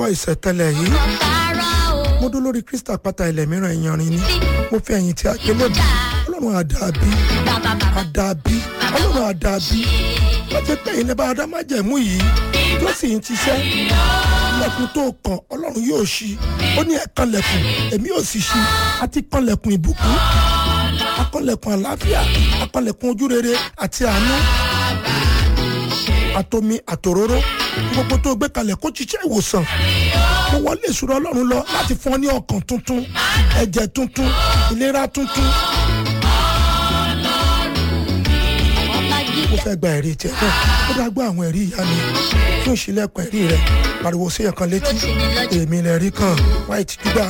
gbọ́ ìṣẹ̀tẹ̀lẹ̀ yìí mo dó lórí krista pátá ilẹ̀ mìíràn ìyanrin ni mo fi ẹ̀yìn tí a gbé lónìí ọlọ́run àdàbí àdàbí ọlọ́run àdàbí wọ́n ti pẹ́ ilẹ̀ bá adámájẹ̀mú yìí tó sì ń ṣiṣẹ́ lẹ́kùn tó kàn ọlọ́run yóò ṣí ó ní ẹ̀kan lẹ̀kùn èmi yóò sì ṣí àti kan lẹ̀kùn ìbùkún akọ́lẹ̀kùn àlàáfíà akọ́lẹ̀kùn ojúrere àti àánú àtomi àtòróró gbogbo tó gbé kalẹ̀ kó ṣiṣẹ́ ìwòsàn mo wọlé ìṣúra ọlọ́run lọ láti fún ọ ní ọkàn tuntun ẹ̀jẹ̀ tuntun ìlera tuntun. mo fẹ́ gba ẹ̀rí tiẹ̀ náà ó dá gbọ́ àwọn ẹ̀rí ìyá mi fún ìṣílẹ̀kùn ẹ̀rí rẹ̀ pariwo sí ẹ̀kan létí èmi lè rí kan white dúgbà.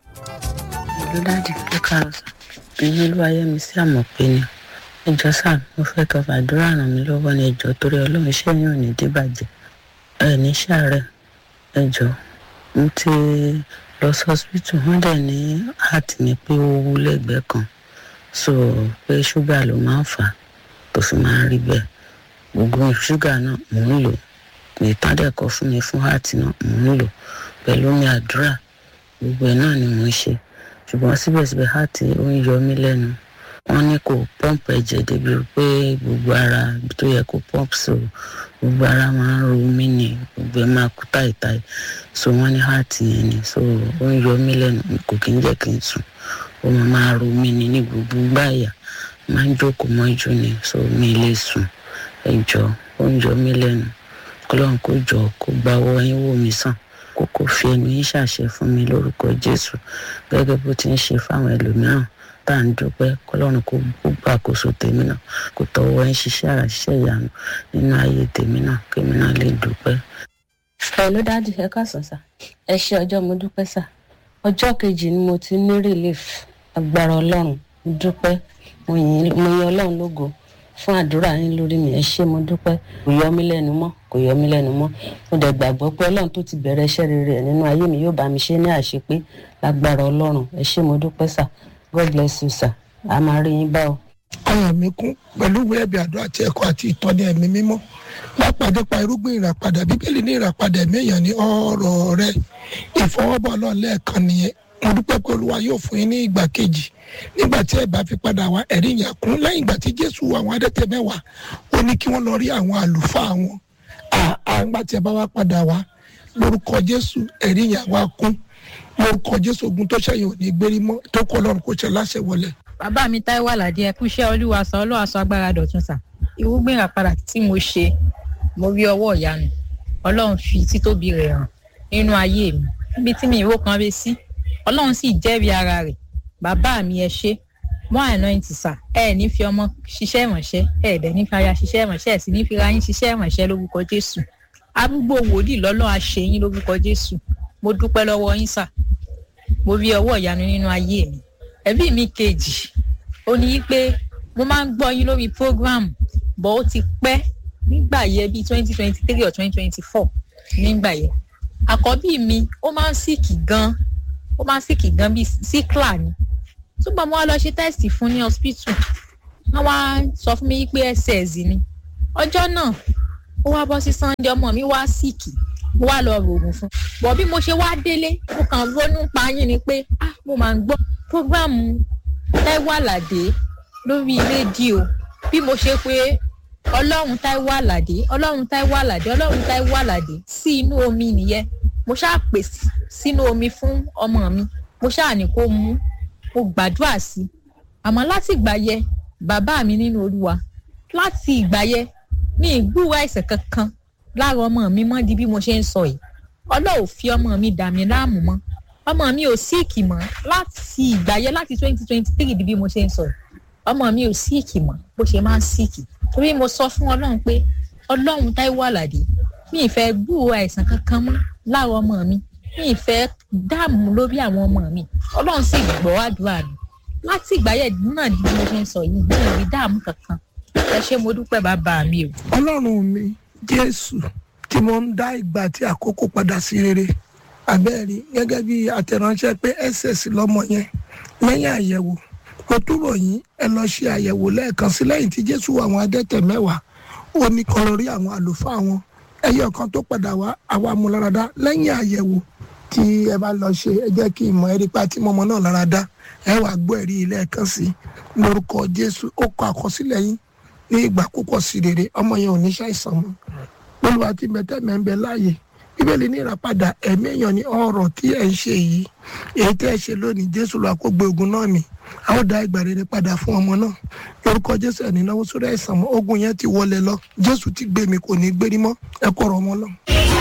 ìlú dáàdì ẹ káàárọ̀ sà èmi olúwayẹmí sí àmọ̀pé ni ẹjọ́ sà mo fẹ́ kẹ́ fàdúrà ràn mí lọ́wọ́ ní ẹjọ́ torí ọlọ́run iṣẹ́ yín ò ní dìbàjẹ́ ẹ ní sàárẹ̀ ẹjọ́ mo ti lọ sí hospital wọ́n dẹ̀ ní heart mi pé ó wú lẹ́gbẹ̀ẹ́ kan so pé ṣúgà ló máa ń fà á tó fi máa ń rí bẹ́ẹ̀ gbogbo ṣúgà náà mò ń lò ìtàn dẹ̀ kọ fún mi fún heart náà mò ń lò pẹ̀lú mi àdúrà gbogbo ẹ̀ náà ni mò ń ṣe ṣùgbọ́n síbẹ̀síbẹ̀ heart ó ń yọ mí lẹ́nu wọ́n ní kò pọ́ǹpù ẹ̀jẹ̀ débi pé gbogbo ara tó yẹ kó pọ́ǹpù so gbogbo ara máa ń ro mí ni gbogbo ẹ̀ máa kú táìtáì so wọ́n ní heart yẹn ni so ó ń yọ mí lẹ́nu kò kí ń jẹ́ kí n sùn ó máa máa ro mí ni ní gbogbo gbáyà máa ń jókòó mọ́jú ni so mi lè sùn ẹ jọ ó ń yọ mí lẹ́nu kọ́lọ́n kó jọ kó gba owó yín wò mí sàn kó kó fi ẹnu yín ṣàṣẹ fún mi lórúkọ jésù gẹ́gẹ́ bó ti ń ṣe fáwọn ẹlòmíràn tá à ń dúpẹ́ kọ́lọ́run kó gbàkóso tèmi náà kó tọwọ́ ń ṣiṣẹ́ àrà ṣiṣẹ́ ìyanu nínú ayé tèmi náà kémi náà lè dúpẹ́. pẹ̀lú dáàdì ẹ káàsán sá ẹ ṣe ọjọ́ mo dúpẹ́ sá ọjọ́ kejì ni mo ti ní relief agbára ọlọ́run mo dúpẹ́ mo yin ọlọ́run lógo fún àdúrà yín lórí mi ẹ ṣé mo dúpẹ́ kò yọ mí lẹ́nu mọ́ kò yọ mí lẹ́nu mọ́ mo dẹ̀ gbàgbọ́ pé ọlọ́run tó ti bẹ̀rẹ̀ iṣẹ́ rere ẹ̀ nínú ayé mi yóò bá mi ṣe ní àṣepé lágbára ọlọ́run ẹ ṣé mo dúpẹ́ sà god bless you sir a máa rí yín bá o. ọyàn mi kún pẹ̀lú ìwé ẹ̀bì àdó àti ẹ̀kọ́ àti ìtọ́ni ẹ̀mí mímọ́ lápàdé pa irúgbìn ìràpadà bíbélì ní ìràpadà ẹ̀mí èèyàn ní ọ̀rọ̀ rẹ ìfọwọ́bọ̀ ọlọ́run lẹ́ẹ̀kan nìyẹn mo dúpẹ́ pé olúwa yóò fún yín ní ìgbà kejì nígbà tí ẹ bá fi padà wá ẹ̀rí yẹn kún lẹ́yìn ìgbà tí jésù àwọn adẹ́tẹ̀ mẹ́wàá ó ní kí wọ́n lọ rí àwọn àlùfáà wọn àgbà tí ẹ bá wá padà wá lórúkọ jésù ẹ̀rí yẹn wá kún lórúkọ jésù ogun tó ṣẹyìn ò ní gbérí mọ́ tó kọ́ ọlọ́run kó ṣe láṣẹ wọlé. bàbá mi táíwò àlàdé ẹ kú iṣẹ́ olúwa sọ ọlọ́wà sọ agbára dọ̀tun sà irúgbìn àpàdà tí mo ṣe mo rí ọwọ́ ìyanu ọlọ́run fi títóbi rẹ̀ hàn nínú ayé mi níbi tí mi ìró kan ré sí ọlọ́run sì jẹ́rìí ara rẹ̀ bàbá mi ẹ ṣe mọ́ àná ẹ̀ ti sà ẹ ní fi ọmọ ṣiṣẹ́ ìrànṣẹ́ ẹ dẹ̀ ní fi aya ṣiṣẹ́ ìrànṣẹ́ ẹ sì ní fi ra yín ṣiṣẹ́ ìrànṣẹ́ lórúkọ jésù arúgbó wòlíì lọ́lọ́ àṣeyín lórúkọ jésù mo dúpẹ́ lọ́wọ́ yín sà mo rí ọwọ́ ìyanu nínú ayé mi ẹbí mi kejì ó ní pé mo máa ń gbọ́ yín lórí program bọ́ ó ti pẹ́ nígbà yẹn bíi twenty twenty three or twenty twenty four nígbà yẹn àkọ́bí mi ó máa ń síkì gan ó máa ń síkì gan bíi síkìlà ni túbọ̀ mo wá lọ ṣe tẹ́sítì fún ní hospital wọ́n wá sọ fún mi pé ss ni ọjọ́ náà ó wá bọ́ sí sunday ọmọ mi wá síkì mo wá lọ rògùn fún bọ̀ bí mo ṣe wá délé mo kàn ronú pa yín ni pé ah mo máa ń gbọ́ prógráàmù Táíwò Àlàdé lórí rédíò bí mo ṣe pé ọlọ́run Táíwò Àlàdé ọlọ́run Táíwò Àlàdé ọlọ́run Táíwò Àlàdé sí inú omi nìyẹn mo ṣáà pè sínú omi fún ọmọ mi mo ṣáà ní kó mú mo gbàdúrà sí i àmọ́ láti ìgbà yẹ bàbá mi nínú olúwa láti ìgbà yẹ ní ìgbúwà àìsàn kankan lára ọmọ mi mọ́ di bí mo ṣe ń sọ yìí ọlọ́run fi ọmọ mi dà mí láàmú mọ́ ọmọ mi ò síìkì mọ́ láti ìgbà yẹn láti twenty twenty three di bí mo ṣe ń sọ yìí ọmọ mi ò síìkì mọ́ bó ṣe máa ń síìkì torí mo sọ fún ọlọ́run pé ọlọ́run Táíwò Àlàdé mi ì fẹ́ gbúrò àìsàn kankan mọ́ lára ọmọ mi mi ì fẹ́ dààmú lórí àwọn ọmọ mi ọlọ́run sì gbọ́ àdúrà mi láti ìgbà yẹn náà di bí mo ṣe ń sọ yìí mi ì rí dààmú kankan ẹ ṣé mo dúpẹ́ bàbá mi o. ọlọ́run mi jésù tí mo ń dá ìgbà tí àkókò padà sí rere abẹ́rẹ́ gẹ́gẹ́ bí àtẹ̀ránṣẹ́ pé ss lọ́mọ yẹn lẹ́yìn àyẹ̀wò mo túbọ̀ yín ẹ lọ ṣe àyẹ̀wò lẹ́ẹ̀kan sí lẹ́yìn tí jésù àwọn adẹ́tẹ̀ mẹ́wàá ó ní kọ́ lórí àwọn àlùfáà wọn ẹyọ kan tó padà wá àwa mú lára dá lẹ́yìn àyẹ̀wò tí ẹ bá lọ ṣe ẹ jẹ́ kí ìmọ̀ ẹ̀rí pa tí mọ́mọ́ náà lára dá ẹ wàá gbọ́ ẹ̀rí ilé ẹ̀kan sí lórúkọ jésù ó kọ àkọsílẹ̀ yín ní ìgbà púpọ̀ sí rere ọmọ yẹn ò ní ṣàìsàn mọ́ olùwà tí mẹtẹ́ mẹ́ ń bẹ láàyè bíbélì ní ìràpadà ẹ̀mí èèyàn ní ọ̀rọ̀ tí ẹ̀ ń ṣe yìí èyí tẹ́ ẹ ṣe lónìí jésù lọ àkógbé ogun náà mi a ó dá ìgbà rere padà fún ọmọ náà lórúkọ jésù ẹ̀ ní náwó sórí àìsàn mọ́ ogun yẹn ti wọlé lọ jésù ti gbé mi kò ní gbérí mọ́ ẹ kọ̀rọ̀ ọmọ lọ.